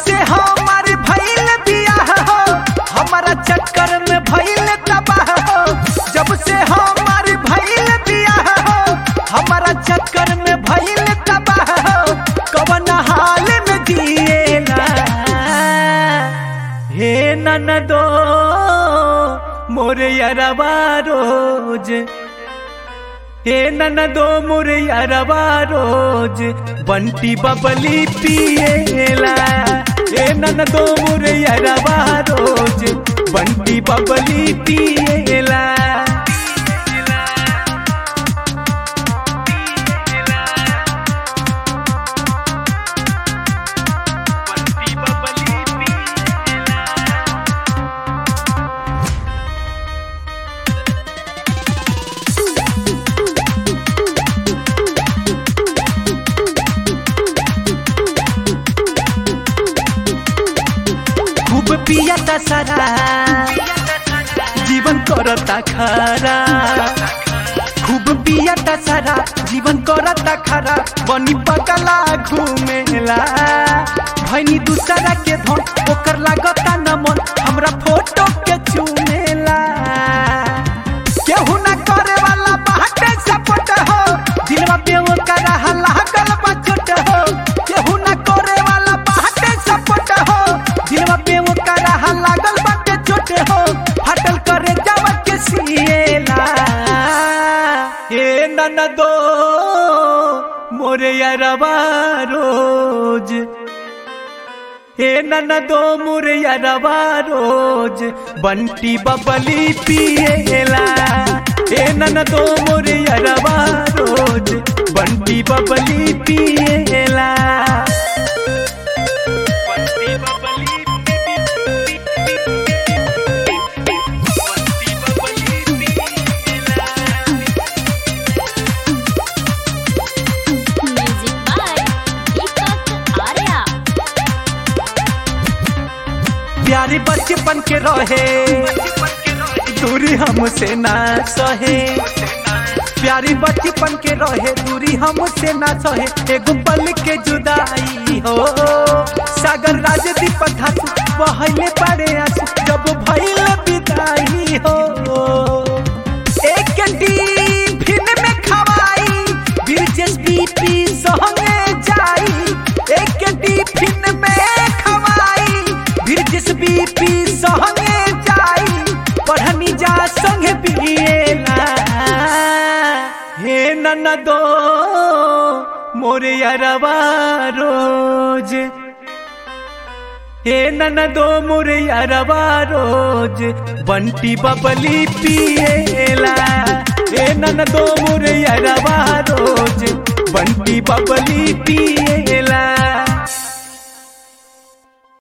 से हमार भइल बियाह हो हमारा चक्कर में भइल तबाह हो जब से हमार भइल बियाह हो हमारा चक्कर में भइल तबाह हो कवन हाल में जिएला हे ननदो मोरे यरवा रोज हे ननदो मोरे यरवा रोज बंटी बबली पिएला हे ननदो मोरे यरवा रोज बंटी बबली पिएला बंटी बबली पिएला खूब पियता सारा जीवन करता खरा खूब पियता सारा जीवन करता खरा बनी पगला घूमेला भैनी दूसरा के धन ओकर लागता न मन हमरा फोटो के चूमेला केहू ना करे वाला बाटे सपोर्ट हो दिलवा पे ओकर लागल बचट हो केहू ना करे वाला बाटे सपोर्ट हो दिलवा पे ओकर लागल बाटे चोट हो फाटल करे जावा के सिएला ए ननदो मोरे यारवा रोज हे ननदो मोरे यारवा रोज बंटी बबली पिएला हे ननदो मोरे यारवा रोज बंटी बबली पिएला बंटी बबली बंटी बबली पिएला Music by Deepak Arya. प्यारी बचपन के रहे दूरी हमसे ना सहे प्यारी बचपन के रहे दूरी हमसे ना सहे एगो पल के जुदाई हो सागर राज दीपक धातु बहले पड़े आंसू जब भइल विदाई हो एक टिफिन में खवाई ब्रिजेश बीपी संगे जाई एक टिफिन में खवाई ब्रिजेश बीपी संगे जाई पढ़नी जा संगे पिएला हे ननदो मोरे यारवा रोज हे ननदो मोरे यारवा रोज बंटी बबली पिएला हे ननदो मोरे यारवा रोज बंटी बबली पिएला